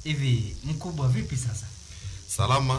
Hivi mkubwa, vipi sasa? Salama.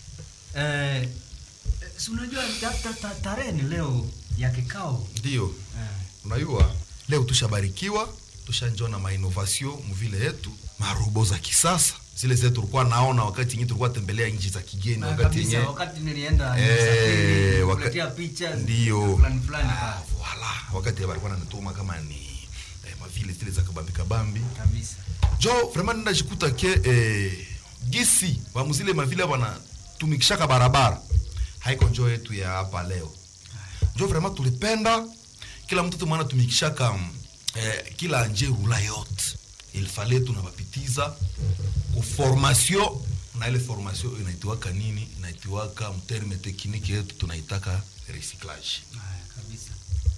Eh, si unajua ta- ta- ta- tarehe ni leo ya kikao Ndio. eh. Unajua leo tushabarikiwa, tushanjona mainnovation mvile yetu, marobo za kisasa zile zetu tulikuwa naona wakati nyinyi tulikuwa tembelea nchi za kigeni Na wakati kabisa, yenyewe wakati nilienda Eh, nisafiri, waka- kuletea picha Ndio. fulani fulani Ah, voilà. Wakati walikuwa nanituma kama ni eh, mavile zile za kabambi kabambi. kabisa. Jo vraiment nenda jikuta ke eh, gisi vamuzile mavile wanatumikishaka barabara haiko njo yetu ya hapa leo. Njo vraiment tulipenda kila mtu mwana tumikishaka mm, eh, kila nje rula yote il fallait tunabapitiza ku formation na ile formation inaitiwaka nini? Inaitiwaka mterme tekniki yetu tunaitaka recyclage. Haya, kabisa.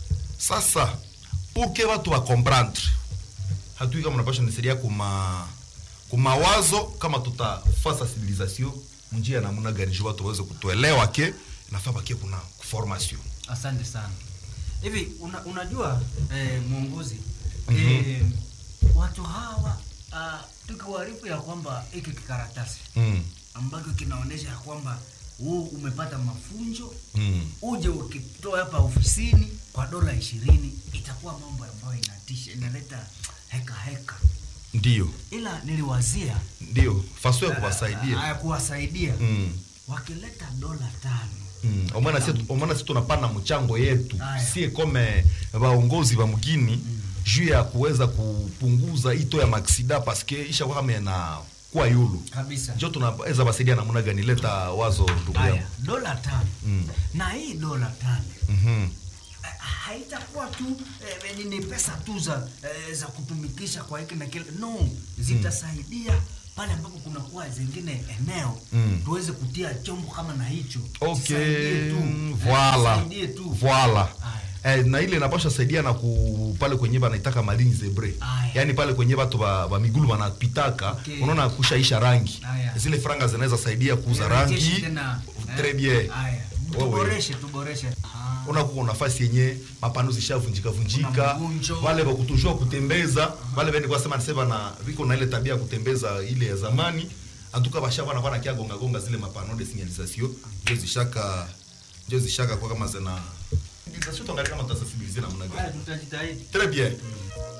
Sasa pour que watu wa comprendre, hatui kama unapasha nisaidia kuma kumawazo kama tutafaa sensibilisation munjia namna gani juu watu waweze kutuelewa ke nafaa bakie kuna formation. Asante sana. Hivi una, unajua eh, mwongozi Mhm. eh, watu hawa uh, tukiwaarifu ya kwamba hiki kikaratasi Mm. ambacho kinaonyesha ya kwamba huu umepata mafunzo Mm. uje ukitoa hapa ofisini kwa dola ishirini itakuwa mambo ambayo inatisha inaleta heka heka, Ndio. ila niliwazia Ndio. Faso ya kuwasaidia. haya kuwasaidia Mm. wakileta dola tano Mm. Omwana si omwana si tunapana mchango yetu. Aya. Sie kome vaongozi va mgini juu ya kuweza kupunguza ito ya maksida paske isha kwa kama na kwa yulu. kabisa. Njo tunaweza basaidia namna gani leta wazo ndugu Haya, yangu. dola tano Mm. na hii dola tano Mhm. eh, haitakuwa tu eh, ni- ni pesa tu za eh, za kutumikisha kwa hiki na kile no, zitasaidia pale ambapo kunakuwa zingine eneo Mm. tuweze kutia chombo kama na hicho Okay, Zisaidie tu. Eh, voilà. zisaidie tu Voilà. Haya. Eh, na ile inapasha saidia na ku pale kwenye banaitaka malini zebre Aya. yaani pale kwenye watu ba, ba migulu wanapitaka Okay. unaona kushaisha rangi Aya. zile franga zinaweza saidia kuuza Nirejeshe rangi tena, eh, très bien haya. Wewe. tuboreshe tuboreshe Ah. unakuwa nafasi yenye mapano zishavunjika vunjika Kuna mgunjo. wale wakutujua kutembeza wale bende kwa sema nisema na viko na ile tabia ya kutembeza ile ya zamani antuka basha bana bana kia gonga gonga zile mapano de signalisation ndio zishaka ndio zishaka kwa kama zina sensibilisation tuangalie kama tutasensibiliser namna Haya, gani tutajitahidi très bien